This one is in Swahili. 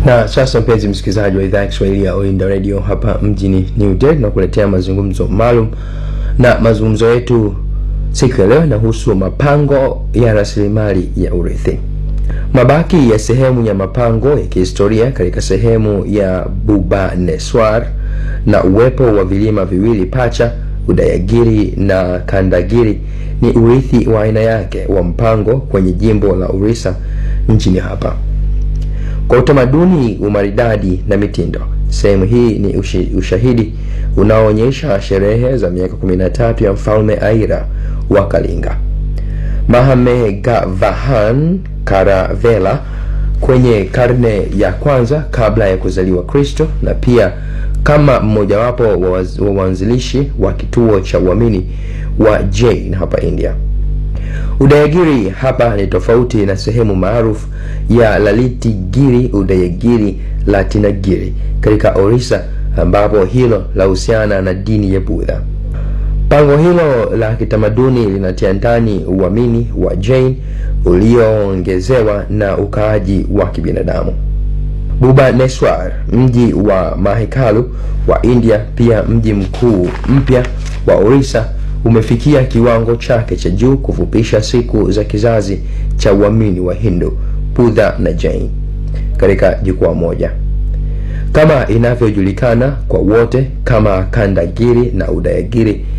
Na sasa mpenzi msikilizaji wa idhaa ya Kiswahili ya Olinda Radio hapa mjini New Delhi, na kuletea mazungumzo maalum, na mazungumzo yetu siku ya leo yanahusu mapango ya rasilimali ya urithi. Mabaki ya sehemu ya mapango ya kihistoria katika sehemu ya Bhubaneswar na uwepo wa vilima viwili pacha Udayagiri na Kandagiri ni urithi wa aina yake wa mpango kwenye jimbo la Orissa nchini hapa. Kwa utamaduni, umaridadi na mitindo, sehemu hii ni ushi, ushahidi unaoonyesha sherehe za miaka 13 ya mfalme Aira wa Kalinga Mahamegavahan Karavela kwenye karne ya kwanza kabla ya kuzaliwa Kristo, na pia kama mmojawapo wa waanzilishi wa kituo cha uamini wa Jain hapa India. Udayagiri hapa ni tofauti na sehemu maarufu ya Lalitigiri, Udayagiri, Latinagiri katika Orissa, ambapo hilo lahusiana na dini ya Budha. Pango hilo la kitamaduni linatia ndani uamini wa Jain ulioongezewa na ukaaji wa kibinadamu. Bhubaneswar, mji wa mahekalu wa India, pia mji mkuu mpya wa Orissa, umefikia kiwango chake cha juu kufupisha siku za kizazi cha uamini wa Hindu, Budha na Jain katika jukwaa moja, kama inavyojulikana kwa wote kama Kandagiri na Udayagiri